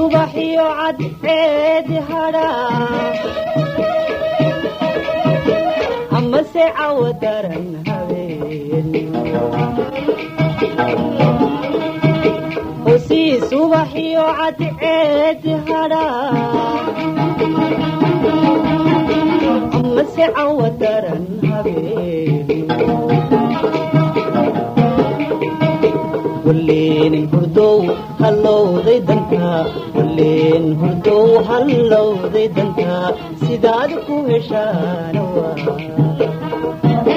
subaxiyo cadceedi hadhaa amase cawo daran habeen hosii subaxiyo cadceedi hadhaa amase cawo daran habeen walleen hurdow hallowday dantaa walleen hurdow hallowday dantaa sidaad ku heshaana waa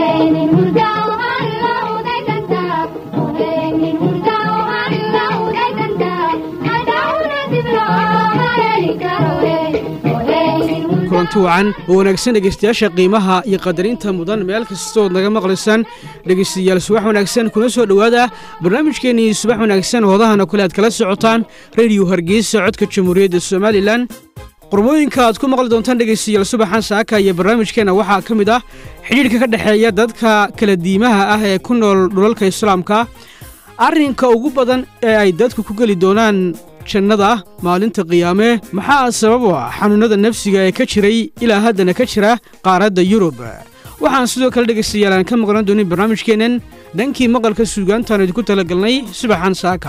kulanti wacan oo wanaagsan dhegaystayaasha qiimaha iyo qadarinta mudan meel kastood naga maqlaysaan dhegaystayaal subax wanaagsan kuna soo dhowaada barnaamijkeennii subax wanaagsan hoodahana kale aad kala socotaan rediyo hargeysa codka jamhuuriyadda somalilan qormooyinka aad ku maqli doontaan dhegaystayaal subaxan saaka iyo barnaamijkeenna waxaa ka mid ah xidhiidhka ka dhexeeya dadka kala diimaha ah ee ku nool dhulalka islaamka arrinka ugu badan ee ay dadku ku geli doonaan jannada maalinta qiyaame maxaa sabab u ah xanuunnada nafsiga ee ka jiray ilaa haddana ka jira qaaradda yurub waxaan sidoo kale dhegaystayaal aan ka maqlan doonin barnaamijkeennan dhankii maqalka suugaantaan idinku talagalnay subaxan saaka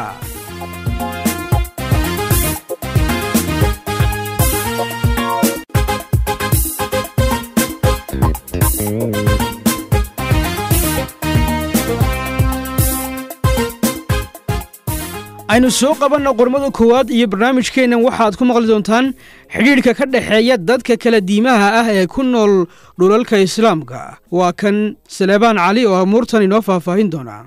aynu soo qabanno qormada koowaad iyo barnaamijkeennan waxaad ku maqli doontaan xidhiidhka ka dhexeeya dadka kala diimaha ah ee ku nool dhulalka islaamka waa kan saleebaan cali oo amuurtan inoo faahfaahin doonaa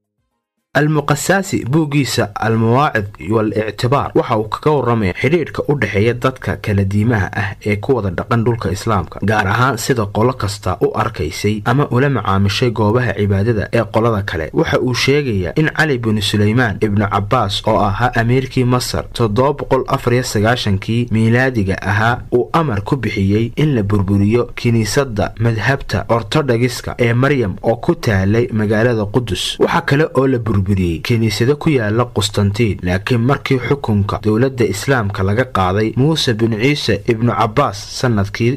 almuqasaasi buuggiisa almawaacid waal-ictibaar waxa uu kaga warramaya xidhiidhka u dhexeeya dadka kala diimaha ah ee ku wada dhaqan dhulka islaamka gaar ahaan sida qolo kasta u arkaysay ama ula macaamishay goobaha cibaadada ee qolada kale waxa uu sheegayaa in cali binu suleymaan ibnu cabbaas oo ahaa amiirkii masar toddobaqoafariyosagaashankii miilaadiga ahaa uu amar ku bixiyey in la burburiyo kiniisadda madhabta ortodhogiska ee maryam oo ku taalay magaalada qudus waxa kale oo la kiniisado ku yaala qustantiin laakiin markii xukunka dowladda islaamka laga qaaday muuse bin ciise ibnu cabbaas sannadkii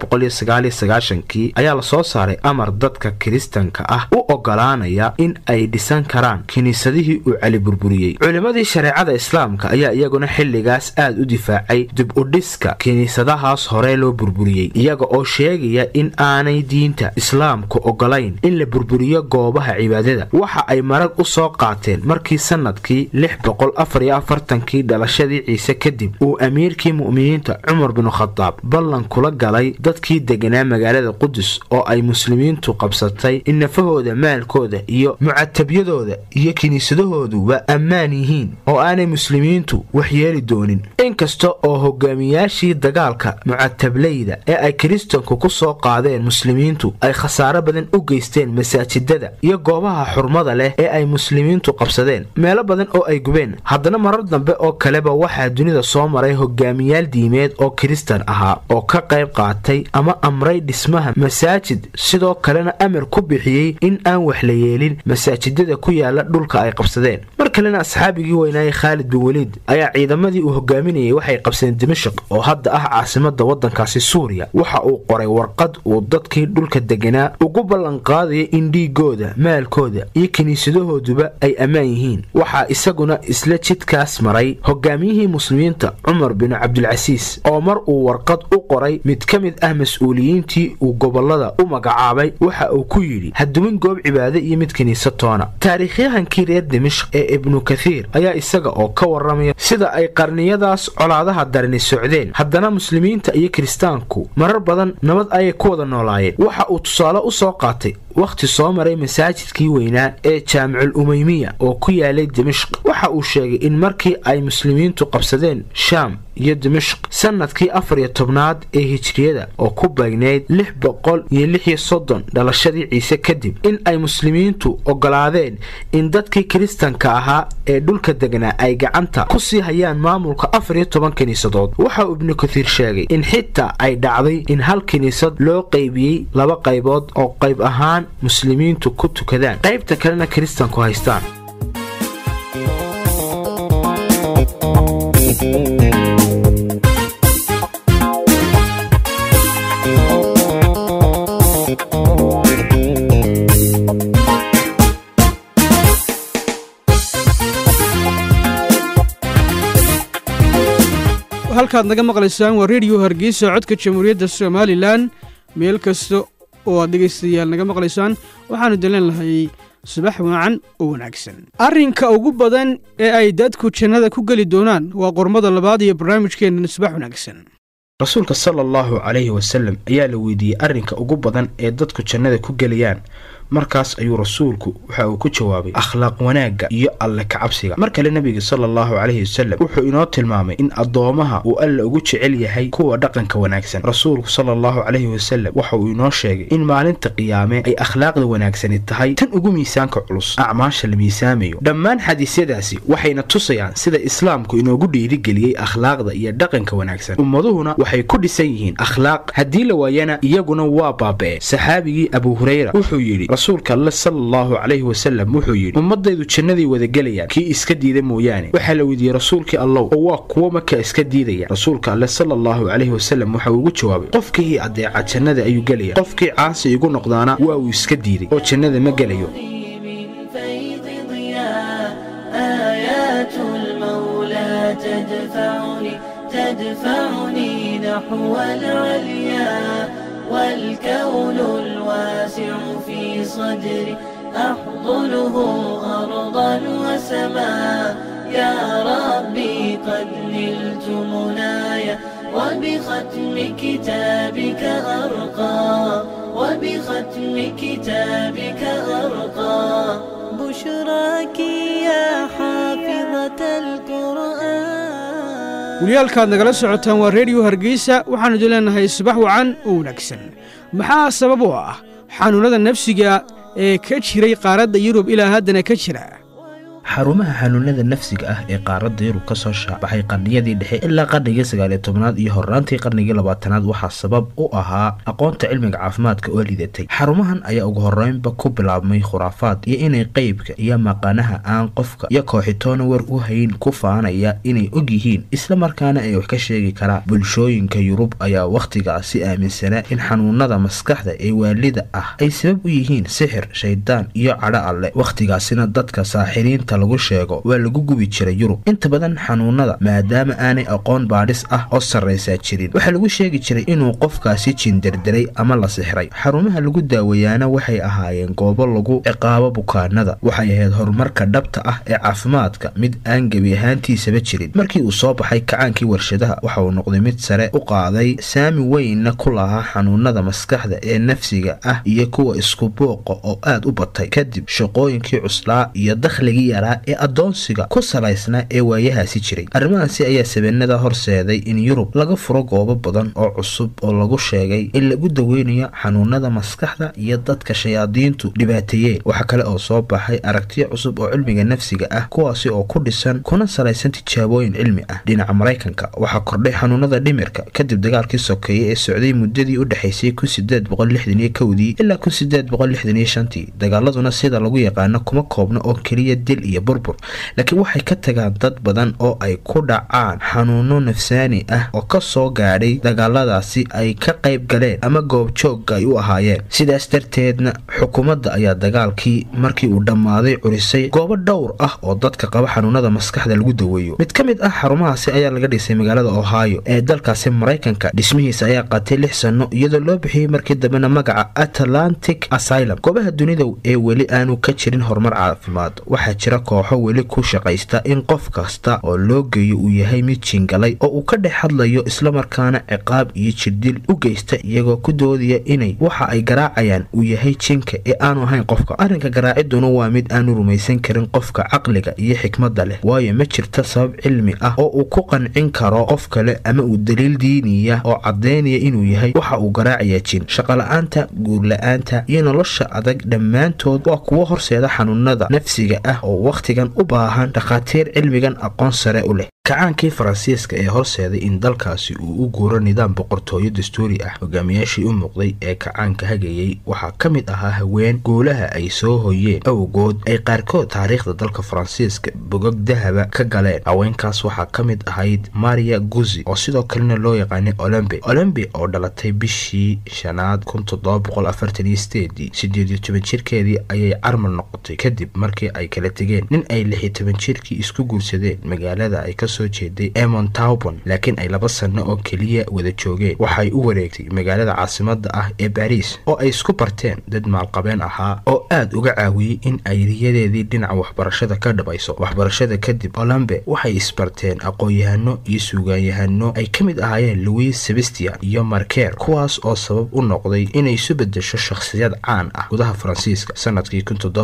toddobaqoyoagaasagaashankii ayaa lasoo saaray amar dadka kiristanka ah u ogolaanaya in ay dhisan karaan kiniisadihii uu cali burburiyey culimmadii shareecada islaamka ayaa iyaguna xilligaas aad u difaacay dib u dhiska kiniisadahaas hore loo burburiyey iyaga oo sheegaya in aanay diinta islaamku ogolayn in la burburiyo goobaha cibaadada waxa ay marag u soo qaateen markii sannadkii lix boqol afar iyo afartankii dhalashadii ciise kadib uu amiirkii mu'miniinta cumar binu khadaab ballan kula galay dadkii deganaa magaalada qudus oo ay muslimiintu qabsatay in nafahooda maalkooda iyo mucatabyadooda iyo kiniisadahooduba ammaan yihiin oo aanay muslimiintu waxyeeli doonin inkasta oo hogaamiyaashii dagaalka mucatablayda ee ay kiristanku ku soo qaadeen muslimiintu ay khasaaro badan u geysteen masaajidada iyo goobaha xurmada leh ee ay muslimiintu qabsadeen meelo badan oo ay gubeen haddana marar dambe oo kaleba waxaa dunida soo maray hogaamiyaal diimeed oo kiristan ahaa oo ka qayb qaatay ama amray dhismaha masaajid sidoo kalena amar ku bixiyey in aan wax la yeelin masaajidada ku yaala dhulka ay qabsadeen mar kalena asxaabigii weynaayey khaalid bin weliid ayaa ciidamadii uu hogaaminayay waxay qabsadeen dimashik oo hadda ah caasimada waddankaasi suuriya waxa uu qoray warqad uu dadkii dhulka deganaa ugu ballanqaadaya in dhiigooda maalkooda iyo kiniisadahooduba ay ammaan yihiin waxaa isaguna isla jidkaas maray hogaamiyihii muslimiinta cumar bin cabdilcasiis oo mar uu warqad u qoray mid ka mid ah mas-uuliyiintii uu gobolada u magacaabay waxa uu ku yidhi hadumin goob cibaade iyo mid kiniisad toona taariikhyahankii reer dimishk ee ibnu kathiir ayaa isaga oo ka warramaya sida ay qarniyadaas colaadaha darani socdeen haddana muslimiinta iyo kiristaanku marar badan nabad ayay ku wada noolaayeen waxa uu tusaale u soo qaatay wakhti soo maray masaajidkii weynaa ee jaamicul umeymiya oo ku yaalay dimishk waxa uu sheegay in markii ay muslimiintu qabsadeen shaam iyo dimishk sannadkii afar iyo tobnaad ee hijriyada oo ku beegnayd lix boqol iyo lix iyo soddon dhalashadii ciise kadib in ay muslimiintu ogolaadeen in dadkii kiristanka ahaa ee dhulka degnaa ay gacanta ku sii hayaan maamulka afar iyo toban kiniisadood waxa uu ibnu kathiir sheegay in xitaa ay dhacday in hal kiniisad loo qaybiyey laba qaybood oo qayb ahaan muslimiintu ku tukadaan qaybta kalena kiristanku haystaan halkaad naga maqlaysaan waa rediyo hargeysa codka jamhuuriyadda somalilan meel kasta oo aad dhegaystayaal naga maqlaysaan waxaannu daleen lahay subax waacan oo wanaagsan arrinka ugu badan ee ay dadku jannada ku geli doonaan waa qormada labaad iyo barnaamijkeennan subax wanaagsan rasuulka sala allahu calayhi wasallam ayaa la weydiiyey arrinka ugu badan ee dadku jannada ku gelayaan markaas ayuu rasuulku waxa uu ku jawaabay akhlaaq wanaagga iyo alle kacabsiga mar kale nebiga sala allahu calayhi wasallam wuxuu inoo tilmaamay in addoomaha uu alle ugu jecel yahay kuwa dhaqanka wanaagsan rasuulku sala allahu calayhi wasallam waxa uu inoo sheegay in maalinta qiyaame ay akhlaaqda wanaagsani tahay tan ugu miisaanka culus acmaasha la miisaamayo dhammaan xadiisyadaasi waxayna tusayaan sida islaamku inoogu dhiirigeliyey akhlaaqda iyo dhaqanka wanaagsan ummaduhuna waxay ku dhisan yihiin akhlaaq haddii la waayana iyaguna waa baaba'e saxaabigii abu hurayra wuxuu yidhi rasuulka alle sala allahu calayhi wasallam wuxuu yidhi ummadaydu jannaday wada gelayaan kii iska diida mooyaane waxaa la weydiiyey rasuulkii allow oo waa kuwo markaa iska diidaya rasuulka alle sala allahu calayhi wasallam waxa uu ugu jawaabay qofkii ii adeeca jannada ayuu gelaya qofkii caasi igu noqdaana waa uu iska diiday oo jannada ma gelayo من فيض ضياء آيات المولى تدفعني تدفعني نحو العليا والكون الواسع في صدري أحضنه أرضا وسماء يا ربي قد نلت منايا وبختم كتابك أرقى وبختم كتابك أرقى بشراك يا حافظة القرآن waliyaalkaad nagala socotaan waa rediyo hargeysa waxaannu idin leenahay subax wacan oo wanaagsan maxaa sabab u ah xanuunnada nafsiga ee ka jiray qaaradda yurub ilaa haddana ka jira xarumaha xanuunada nafsiga ah ee qaaradda yurub ka soo shaabaxay qarniyadii dhexe ilaa qarnigii sagaaliyo tobnaad iyo horraantii qarnigii labaatanaad waxaa sabab u ahaa aqoonta cilmiga caafimaadka oo lidatay xarumahan ayaa ugu horreynba ku bilaabmay khuraafaad iyo inay qeybka iyo maqanaha aan qofka iyo kooxitoona war u hayn ku faanaya inay og yihiin isla markaana ay wax ka sheegi karaan bulshooyinka yurub ayaa wakhtigaasi aaminsanaa in xanuunada maskaxda ee waalida ah ay sabab u yihiin sixir shaydaan iyo cadho alle wakhtigaasina dadka saaxiriinta lagu sheego waa lagu gubi jiray yurub inta badan xanuunada maadaama aanay aqoon baadhis ah oo sarraysaa jirin waxaa lagu sheegi jiray inuu qofkaasi jindirdiray ama la sixray xarumaha lagu daaweeyaana waxay ahaayeen goobo lagu ciqaabo bukaanada waxay ahayd horumarka dhabta ah ee caafimaadka mid aan gebi ahaantiisaba jirin markii uu soo baxay kacaankii warshadaha waxa uu noqday mid sare u qaaday saami weynna ku lahaa xanuunada maskaxda ee nafsiga ah iyo kuwa isku buuqa oo aad u batay kadib shaqooyinkii cuslaa iyo dakhligii yaraa ee addoonsiga ku salaysnaa ee waayahaasi jiray arrimahaasi ayaa sabanada horseeday in yurub laga furo goobo badan oo cusub oo lagu sheegay in lagu daweynayo xanuunada maskaxda iyo dadka shayaadiintu dhibaateeyeen waxaa kale oo soo baxay aragtiyo cusub oo cilmiga nafsiga ah kuwaasi oo ku dhisan kuna salaysan tijaabooyin cilmi ah dhinaca maraykanka waxaa kordhay xanuunada dhimirka kadib dagaalkii sokeeye ee socday muddadii u dhexaysay kun sideed boqol lixdan iyo kowdii ilaa kun sideed boqol lixdan iyo shantii dagaaladuna sida lagu yaqaano kuma koobno oo keliya dil iyo burbur laakiin waxay ka tagaan dad badan oo ay ku dhacaan xanuuno nafsaani ah oo ka soo gaadhay dagaaladaasi ay ka qayb galeen ama goobjoogga ay u ahaayeen sidaas darteedna xukuumadda ayaa dagaalkii markii uu dhammaaday curisay goobo dhowr ah oo dadka qaba xanuunada maskaxda lagu daweeyo mid ka mid ah xarumahaasi ayaa laga dhisay magaalada ohio ee dalkaasi maraykanka dhismihiisa ayaa qaatay lix sanno iyadoo loo bixiyey markii dambena magaca atlantic asylum goobaha dunida ee weli aanu ka jirin horumar caafimaad waxaa jira kooxo weli ku shaqaysta in qof kasta oo loo geeyo uu yahay mid jingalay oo uu ka dhex hadlayo islamarkaana ciqaab iyo jirdil u geysta iyagoo ku doodaya inay waxa ay garaacayaan uu yahay jinka ee aanu ahayn qofka arrinka garaaciduna waa mid aanu rumaysan karin qofka caqliga iyo xikmadda leh waayo ma jirta sabab cilmi ah oo uu ku qancin karo qof kale ama uu daliil diiniya oo caddaynaya inuu yahay waxa uu garaacayaa jin shaqola'aanta guurla-aanta iyo nolosha adag dhammaantood waa kuwo horseeda xanuunada nafsiga ah oo wakhtigan u baahan dhakhaatiir cilmigan aqoon sare u leh kacaankii faransiiska ee horseeday in dalkaasi uu u guuro nidaam boqortooyo dastuuri ah hogaamiyaashii u muuqday ee kacaanka hagayey waxaa ka mid ahaa haween guulaha ay soo hoyeen awgood ay qaarkood taariikhda dalka faransiiska bogog dahaba ka galeen haweenkaas waxaa ka mid ahayd maria guzi oo sidoo kalena loo yaqaanay olembe olembe oo dhalatay bishii shanaad kun toddoba boqol afartan iyo sideedii sideed iyo toban jirkeedii ayay carmal noqotay kadib markii ay kala tegeen waayeen nin ay lixi toban jirkii isku guursadeen magaalada ay kasoo jeeday emon taubon laakiin ay laba sanno oo keliya wada joogeen waxay u wareegtay magaalada caasimada ah ee baariis oo ay isku barteen dad maalqabeen ahaa oo aad uga caawiyey in ay riyadeedii dhinaca waxbarashada ka dhabayso waxbarashada kadib olambe waxay isbarteen aqoon-yahano iyo suugaanyahano ay ka mid ahaayeen louis sebastian iyo marker kuwaas oo sabab u noqday inay isu bedesho shakhsiyad caan ah gudaha faransiiska sanadkii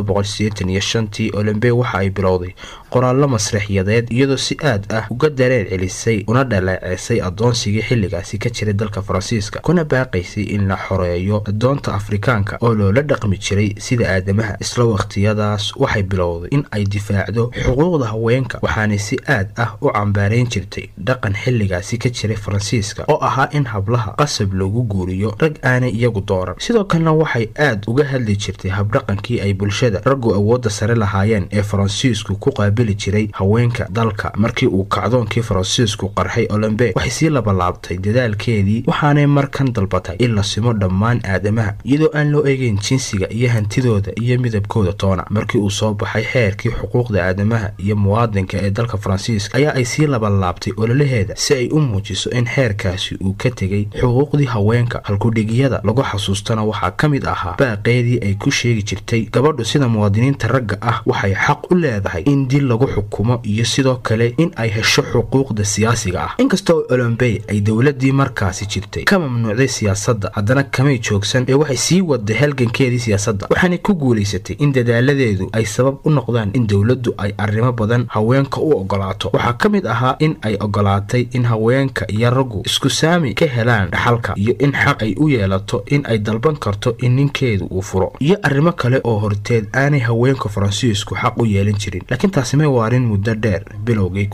iyo shantii olambe waxa ay bilowday qoraallo masraxyadeed iyadoo si aad ah uga dareen celisay una dhaleeceysay adoonsigii xilligaasi ka jiray dalka faransiiska kuna baaqaysay in la xoreeyo adoonta afrikaanka oo loola dhaqmi jiray sida aadamaha isla waqhtiyadaas waxay bilowday in ay difaacdo xuquuqda haweenka waxaanay si aad ah u cambaarayn jirtay dhaqan xilligaasi ka jiray faransiiska oo ahaa in hablaha qasab lagu guuriyo rag aanay iyagu dooran sidoo kalena waxay aad uga hadli jirtay habdhaqankii ay bulshada raggu awoodda sare lahaayeen ee faransiisku ku qaabili jiray haweenka dalka markii uu kacdoonkii faransiisku qarxay olambe waxay sii labalaabtay dadaalkeedii waxaanay markan dalbatay in la simo dhammaan aadamaha iyadoo aan loo eegeyn jinsiga iyo hantidooda iyo midabkooda toona markii uu soo baxay xeerkii xuquuqda aadamaha iyo muwaadinka ee dalka faransiiska ayaa ay sii labalaabtay ololaheeda si ay u muujiso in xeerkaasi uu ka tegay xuquuqdii haweenka halkudhigiyada lagu xasuustana waxaa ka mid ahaa baaqeedii ay ku sheegi jirtay gabadhu sida muwaadiniinta ragga ah waxay xaq u leedahay in dil lagu xukumo iyo sidoo kale in ay hesho xuquuqda siyaasiga ah inkastoo olombey ay dowladii markaasi jirtay ka mamnuucday siyaasadda haddana kamay joogsan ee waxay sii waday halgankeedii siyaasadda waxaanay ku guulaysatay in dadaaladeedu ay sabab u noqdaan in dowladdu ay arrimo badan haweenka u ogolaato waxaa ka mid ahaa in ay ogolaatay in haweenka iyo raggu isku saami ka helaan dhaxalka iyo in xaq ay u yeelato in ay dalban karto in ninkeedu uu furo iyo arrimo kale oo horteed aanay haweenka faransiisku xaq u yeelan jirin laakiin taasi may waarin muddo dheer bilowgii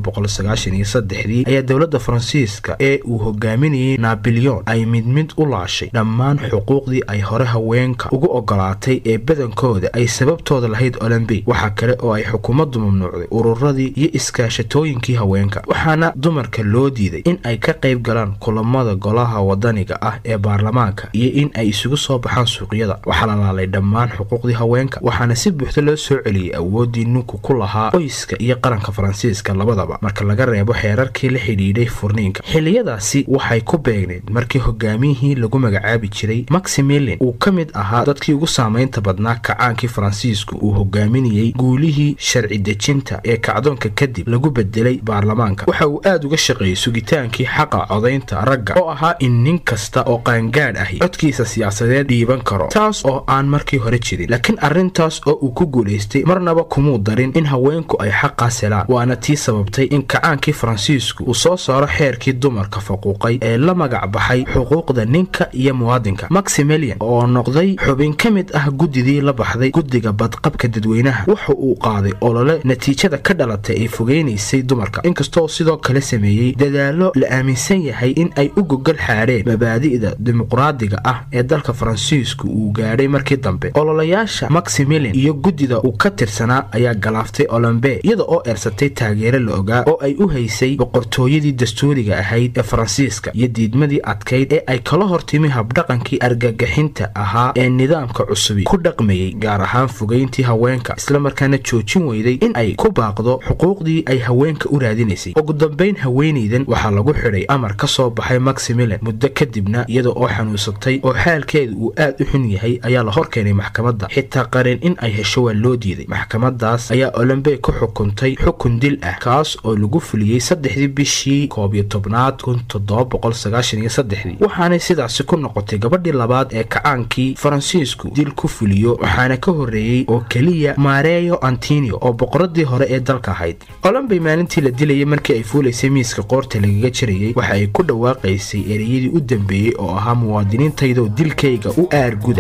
dii ayaa dowladda faransiiska ee uu hogaaminayay nabilyon ay mid mid u laashay dhammaan xuquuqdii ay hore haweenka ugu ogolaatay ee badankooda ay sababtooda lahayd olombe waxaa kale oo ay xukuumaddu mamnuucday ururadii iyo iskaashatooyinkii haweenka waxaana dumarka loo diiday in ay ka qayb galaan kulamada golaha wadaniga ah ee baarlamaanka iyo in ay isugu soo baxaan suuqyada waxaa la laalay dhammaan xuquuqdii haweenka waxaana si buuxda loo soo celiyey awooddii ninku ku lahaa qoyska iyo qaranka faransiiska labadaba marka laga reebo xeerarkii la xidhiidhay furniinka xilliyadaasi waxay ku beegneed markii hogaamiyihii lagu magacaabi jiray maximilin uu ka mid ahaa dadkii ugu saamaynta badnaa kacaankii faransiisku uu hogaaminayey guulihii sharci dejinta ee kacdoonka kadib lagu bedelay baarlamaanka waxa uu aad uga shaqeeyey sugitaankii xaqa codaynta ragga oo ahaa in nin kasta oo qaangaadh ahi codkiisa siyaasadeed dhiiban karo taas oo aan markii hore jirin laakiin arrintaas oo uu ku guulaystay marnaba kumuu darin in haweenku ay xaqaas helaan waana tii sababtay in kacaankii faransiisku uu soo saaro xeerkii dumarka faquuqay ee la magac baxay xuquuqda ninka iyo muwaadinka maximilian oo noqday xubin ka mid ah guddidii la baxday guddiga badqabka dadweynaha wuxa uu qaaday olole natiijada ka dhalatay ay fogeynaysay dumarka inkastoo sidoo kale sameeyey dadaalo la aaminsan yahay in ay u gogol xaadheen mabaadi'da dimuqraadiga ah ee dalka faransiisku uu gaadhay markii dambe ololayaasha maximilian iyo guddida uu ka tirsanaa ayaa galaaftay olombe iyada oo eersatay taageero la ogaa oo ay u haysay boqortooyadii dastuuriga ahayd ee faransiiska iyo diidmadii adkayd ee ay kala hortimi habdhaqankii argagaxinta ahaa ee nidaamka cusubi ku dhaqmayey gaar ahaan fogeyntii haweenka islamarkaana joojin weyday in ay ku baaqdo xuquuqdii ay haweenka u raadinaysay ugu dambayn haweenaydan waxaa lagu xidhay amar ka soo baxay maximilian muddo kadibna iyada oo xanuunsatay oo xaalkeedu uu aad u xun yahay ayaa la hor keenay maxkamadda xitaa qarin in ay hesho waa loo diiday maxkamadaas ayaa olombe ku xukuntay xukun dil ah kaas oo lagu fuliyey saddexdii bishii koob iyo tobnaad kun toddoba boqol sagaashan iyo saddexdii waxaanay sidaasi ku noqotay gabadhii labaad ee kacaankii faransiisku dil ku fuliyo waxaana ka horreeyey oo keliya mareyo antonio oo boqoradii hore ee dalka ahayd olombey maalintii la dilayay markii ay fuulaysay miiska qoorta lagaga jirayay waxa ay ku dhawaaqaysay ereyadii u dambeeyey oo ahaa muwaadiniintaydoo dilkayga u aarguda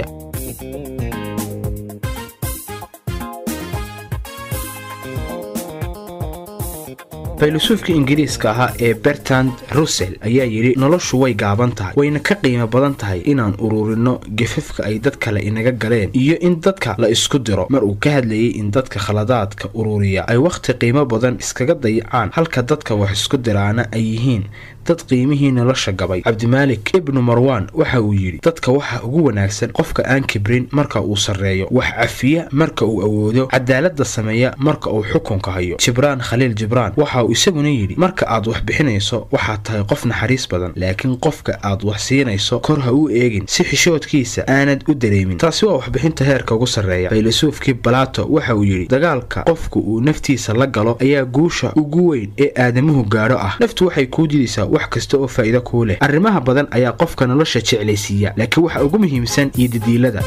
faylusuufka ingiriiska ahaa ee bertrand russell ayaa yidhi noloshu way gaaban tahay wayna ka qiimo badan tahay inaan ururinno gefafka ay dad kale inaga galeen iyo in dadka la isku diro mar uu ka hadlayay in dadka khaladaadka ururiya ay wakhti qiimo badan iskaga dayacaan halka dadka wax isku diraana ay yihiin dad qiimihii nolosha gabay cabdimaalik ibnu marwaan waxa uu yidhi dadka waxa ugu wanaagsan qofka aan kibrin marka uu sarreeyo wax cafiya marka uu awoodo cadaaladda sameeya marka uu xukunka hayo jibraan khaliil jibraan waxa uu isaguna yidhi marka aad wax bixinayso waxaad tahay qof naxariis badan laakiin qofka aad wax siinayso kor ha u eegin si xishoodkiisa aanad u dareemin taasi waa waxbixinta heerka ugu sarreeya faylusuufkii balato waxa uu yidhi dagaalka qofku uu naftiisa la galo ayaa guusha ugu weyn ee aadamuhu gaadho ah naftu waxay kuu didaysaa wax kasta oo faa'iido kuu leh arrimaha badan ayaa qofka nolosha jeclaysiiya laakiin waxa ugu muhiimsan iyo didiilada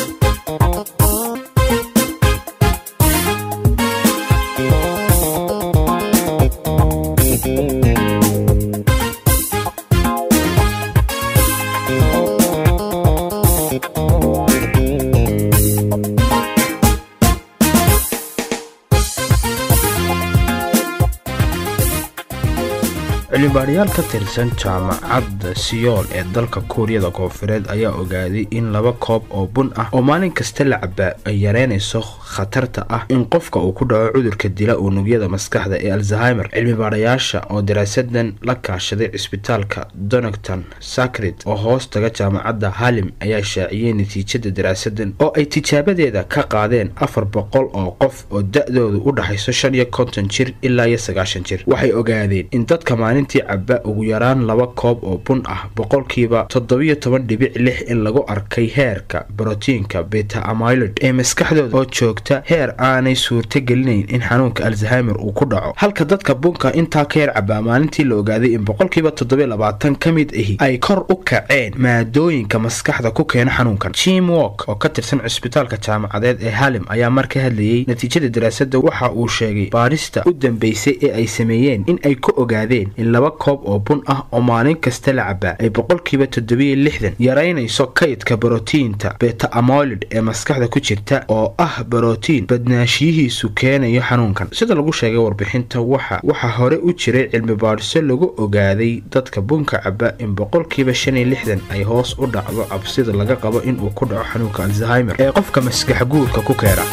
cilmibaadhayaal ka tirsan jaamacadda siyool ee dalka kuuriyada koonfureed ayaa ogaaday in laba koob oo bun ah oo maalin kasta la cabaa ay yareynayso khatarta ah in qofka uu ku dhaco cudurka dila unugyada maskaxda ee alzheimer cilmibaadhayaasha oo daraasadan la kaashaday cisbitaalka donington sacred oo hoos taga jaamacadda halim ayaa shaaciyey natiijada daraasadan oo ay tijaabadeeda ka qaadeen afar boqol oo qof oo da-doodu u dhaxayso shan iyo konton jir ilaa iyo sagaashan jir waxay ogaadeen in dadka maalin caba ugu yaraan laba koob oo bun ah boqolkiiba toddobiyo toban dhibic lix in lagu arkay heerka brotiinka beta amilod ee maskaxdooda oo joogta heer aanay suurto gelinayn in xanuunka alzheimer uu ku dhaco halka dadka bunka intaa ka yar cabaa maalintii la ogaaday in boqolkiiba toddobiyo labaatan ka mid ahi ay kor u kaceen maadooyinka maskaxda ku keena xanuunkan jim walk oo ka tirsan cisbitaalka jaamacadeed ee halim ayaa mar ka hadlayey natiijada daraasada waxa uu sheegay baarista u dambeysay ee ay sameeyeen in ay ku ogaadeen in laba koob oo bun ah oo maalin kasta la cabaa ay boqolkiiba toddobiyo lixdan yaraynayso kaydka barotiinta beta amolid ee maskaxda ku jirta oo ah barotiin badnaashiyihiisu keenayo xanuunkan sida lagu sheegay warbixinta waxa waxaa hore u jiray cilmi baadhiso lagu ogaaday dadka bunka caba in boqolkiiba shan iyo lixdan ay hoos u dhacdo cabsida laga qabo inuu ku dhaco xanuunka alzheimer ee qofka maskax guurka ku keena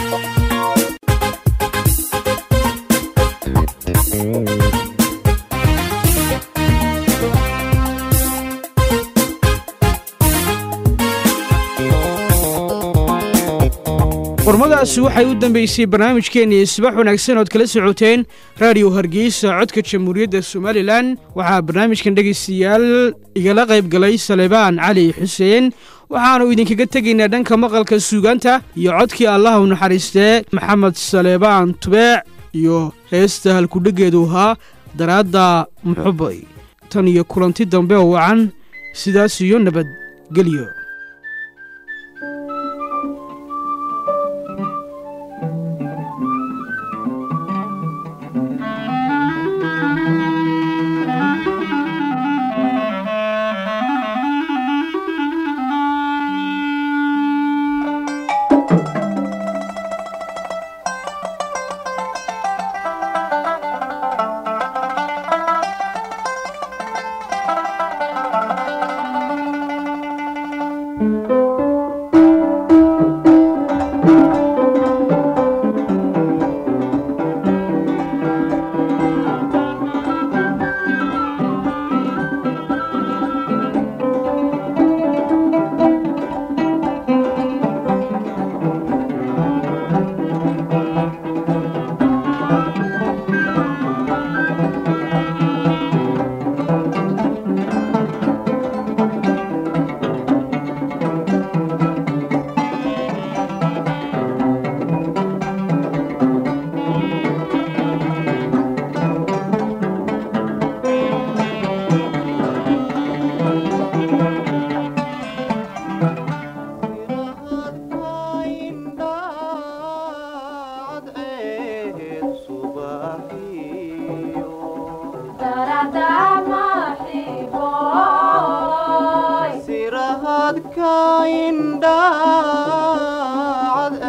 qormadaasi waxay u dambeysay barnaamijkeennii subax wanaagsan ood kala socoteen raadiyo hargeysa codka jamhuuriyadda somalilan waxaa barnaamijkan dhegaystayaal igala qayb galay salebaan cali xuseen waxaannu idinkaga tegaynaa dhanka maqalka suugaanta iyo codkii allah u naxariistee maxamed saleebaan tubeec iyo heesta halkudheggeedu ahaa daraadda muxubay tan iyo kulanti dambe oo wacan sidaas iyo nabadgelyo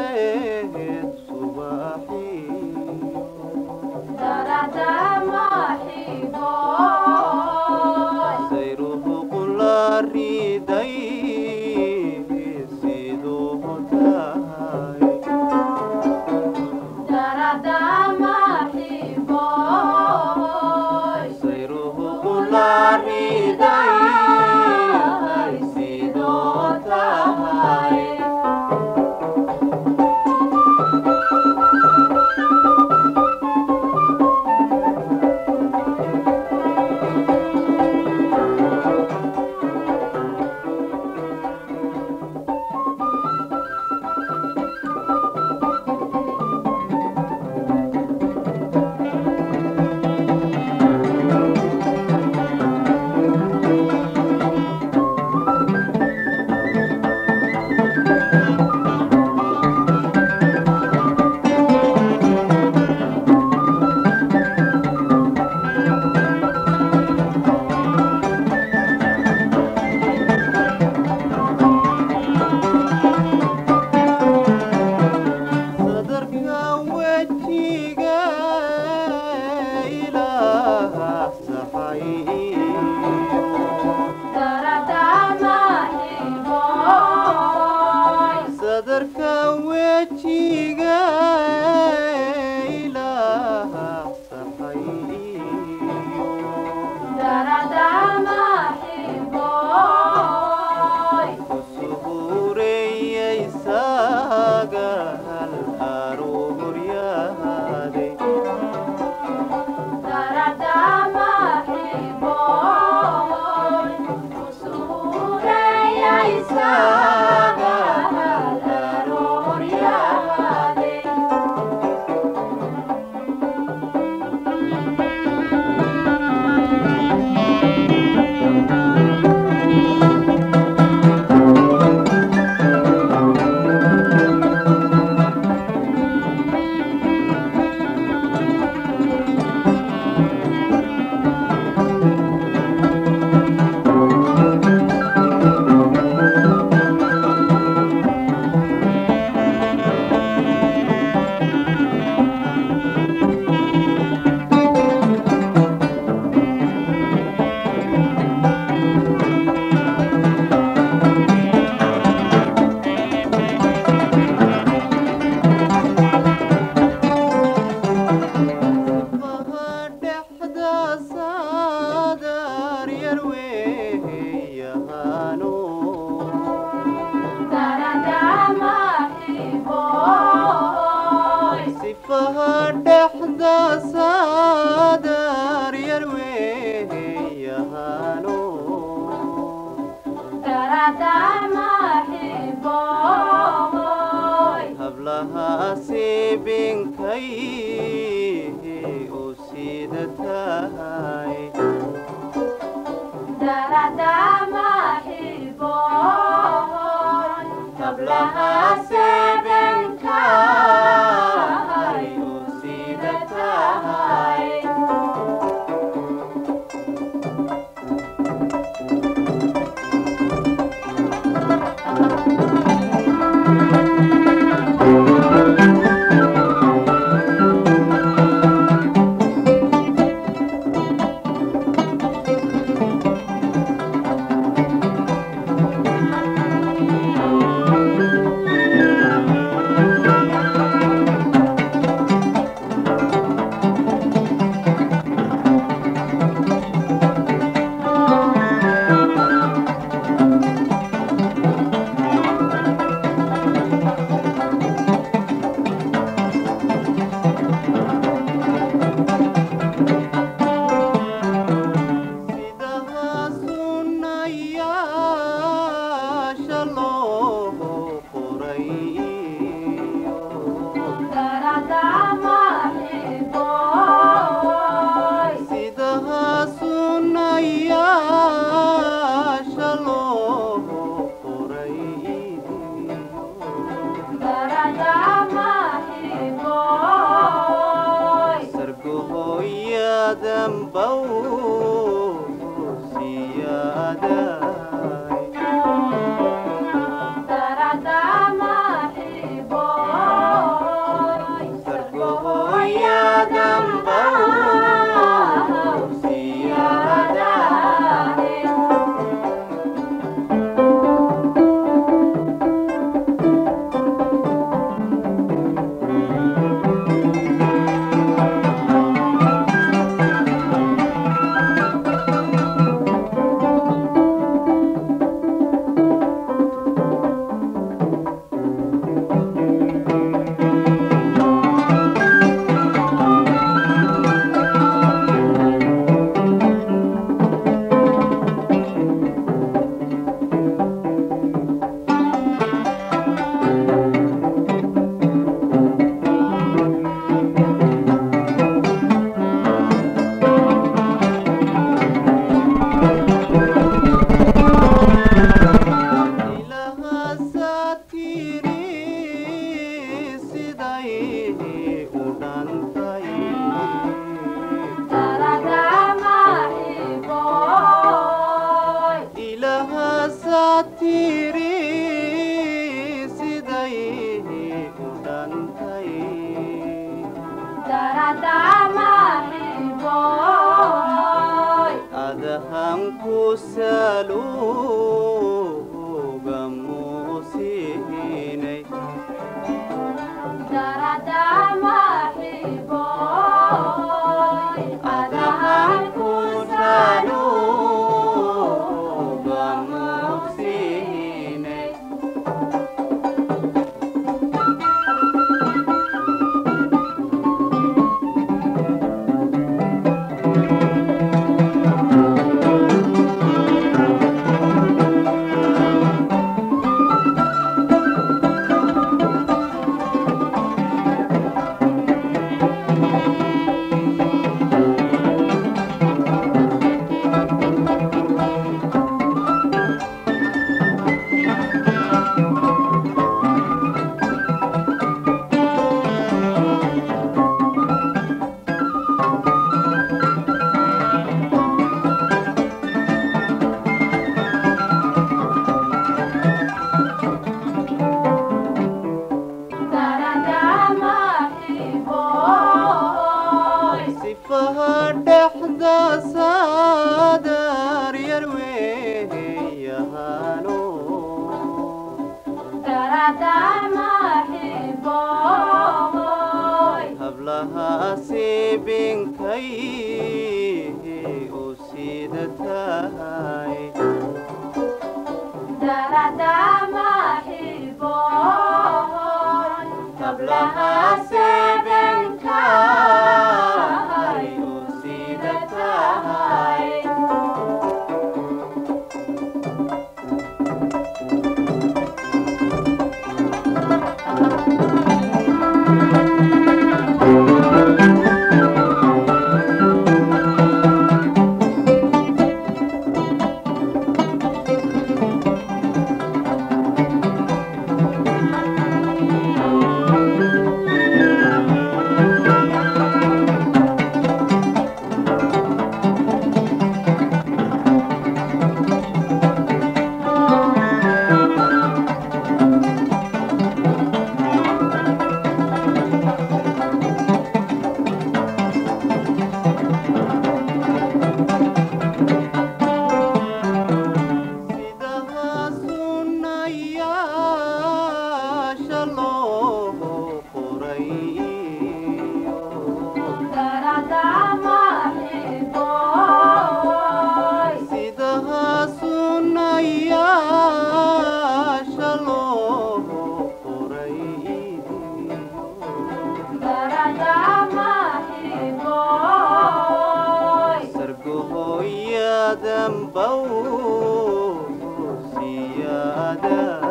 Darada riday siduu tahay sayruhu la riday siduu tahay sadarka wejiga ilaah saxay sadarka wejiga ilaah saxay kusuhureeyey saagal aruuryahaday dhexda saadar yar weeyahaano sifaha dhexda saadar yar weeyahaano hablaha siibinkay u sida tahay hablaha siibinkay u sida tahay sidaha sunnayaasha loo qoray sidaha sunnayaasha loo qoray sargohooyadanbow siyaaday sargohooyadanbow siyaaday tiri siday u dhantay adahanku saluuga muusinay adahanku saluuga muusinay sifaha dhexda saadar yar weeyahano hablaha siibinkay u sida tahay hablaha siibinkay u sida tahay sidaha sunnayaasha loo qoray sidaha sunnayaasha loo qoray sargohooyadan bow siyaada